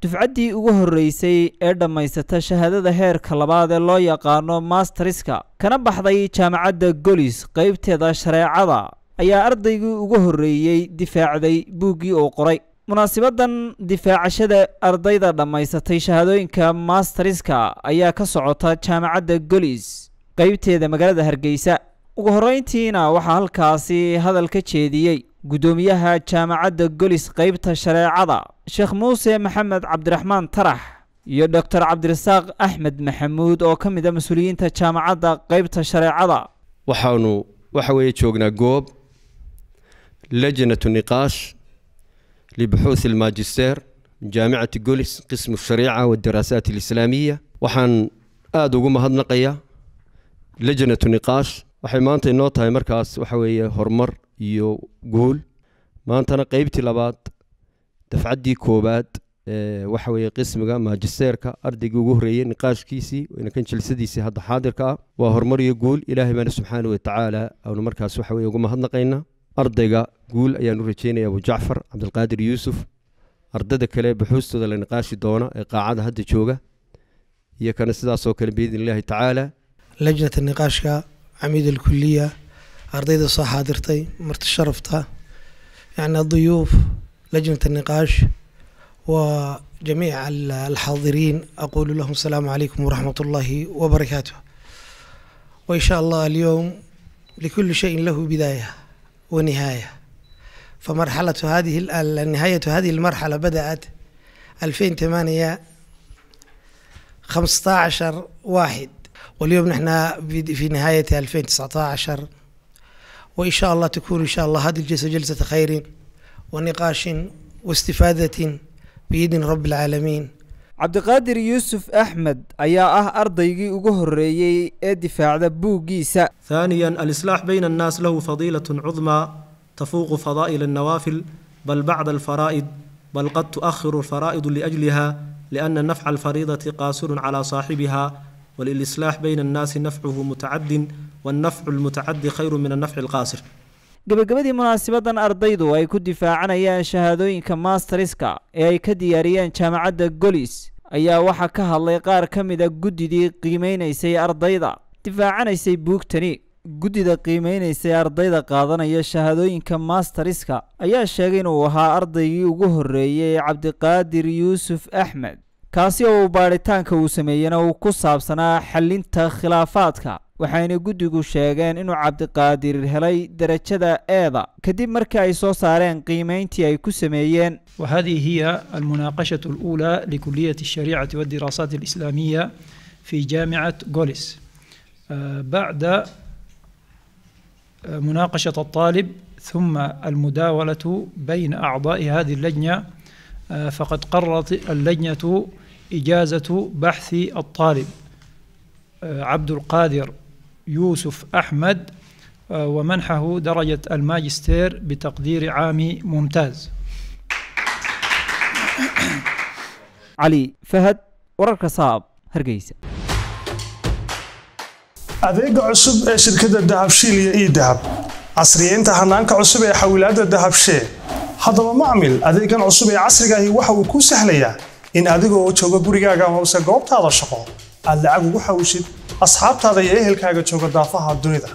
dufcaddii ugu horreysay ee dhammaysata shahaadada heerka labaad ee loo yaqaano masterska kana baxday jaamacadda golis qaybteeda shareecada ayaa ardaygii ugu horreeyey difaacday buuggii uu qoray munaasibadan difaacashada ardayda dhammaysatay shahaadooyinka masterska ayaa ka socota jaamacadda golis qaybteeda magaalada hargeysa ugu horreyntiina waxaa halkaasi hadal ka jeediyey guddoomiyaha jaamacadda golis qaybta shareecada sheekh muuse maxamed cabdiraxmaan tarax iyo doctor cabdirasaaq axmed maxamuud oo ka mid a mas-uuliyiinta jaamacadda qaybta shareecada waxaanu waxa weeye joognaa goob lajnatu niqaash libuxuuth almajister jaamicati golis qismu shariica wadaraasaat alislaamiya waxaan aada ugu mahadnaqayaa lajnatu niqaash waxay maanta inoo tahay markaas waxa weeye horumar iyo guul maantana qeybtii labaad dafcaddii koowaad ee waxa weeye qismiga maajisteerka ardaygii ugu horreeyey niqaashkiisii inakan jilsadiisii hadda xaadirka ah waa horumar iyo guul ilaahay baana subxaana wa tacaala aanu markaas waxa weye ugu mahadnaqaynaa ardayga guul ayaan u rajeynaya abu jacfar cabdilqaadir yuusuf ardada kale buxuustooda la niqaashi doona ee qaacada hadda jooga iyo kana sidaasoo kale biidn illaahi tacaala lajnata niqaashka camiid alkuliya ardayda soo xaadirtay marti sharafta yani aduyuuf lajnat النقاش وجميع الحاضرين أقول لهم السلام عليكم ورحمة الله وبركاته وإن شاء الله اليوم لكل شيء له بداية ونهاية فمرحلة هذه نهاية هذه المرحلة بدأت 2008 15 واحد واليوم نحن في نهاية 2019 وإن شاء الله تكون إن شاء الله هذه الجلسة جلسة خير ونقاش واستفادة بإذن رب العالمين cabdiqaadir yuusuf axmed ayaa ah ardaygii ugu horreeyey ee difaacda buuggiisa ثانيا الإصلاح بين الناس له فضيلة عظمى تفوق فضائل النوافل بل بعد الفرائض بل قد تؤخر الفرائض لأجلها لأن نفع الفريضة قاصر على صاحبها وللإصلاح بين الناس نفعه متعد والنفع المتعد خير من النفع القاصر gebagabadii munaasibadan ardaydu ay ku difaacanayaan shahaadooyinka masterska ee ay ka diyaariyeen jaamacadda golis ayaa waxaa ka hadlay qaar ka mid a guddidii qiimeynaysay ardayda difaacanaysay buugtani guddida qiimeynaysay ardayda qaadanaya shahaadooyinka masterska ayaa sheegay inuu ahaa ardaygii ugu horreeyey cabdiqaadir yuusuf axmed kaasi oo uu baadhitaanka uu sameeyena uu ku saabsanaa xalinta khilaafaadka waxayna guddigu sheegeen inuu cabdiqaadir helay derajada eeda kadib markii ay soo saareen qiimeyntii ay ku sameeyeen وهذه هي المناقشة الأولى لكلية الشريعة والدراسات الإسلامية في جامعة غوليس آه، بعد آه، مناقشة الطالب ثم المداولة بين أعضاء هذه اللجنة آه، فقد قررت اللجنة إجازة بحث الطالب عبد القادر يوسف أحمد ومنحه درجة الماجستير بتقدير عام ممتاز cali fahad wararka saab hargeysa adeega cusub ee shirkadda dahabshiil iyo ii dahab casriyeynta hanaanka cusub ee xawilaadda dahabshee haddaba macmil adeegan cusub ee casriga ahi waxa uu kuu sahlayaa in adigoo jooga gurigaaga hoose goobtaada shaqo aad lacag ugu xawshid asxaabtaada iyo ehelkaaga jooga daafaha dunida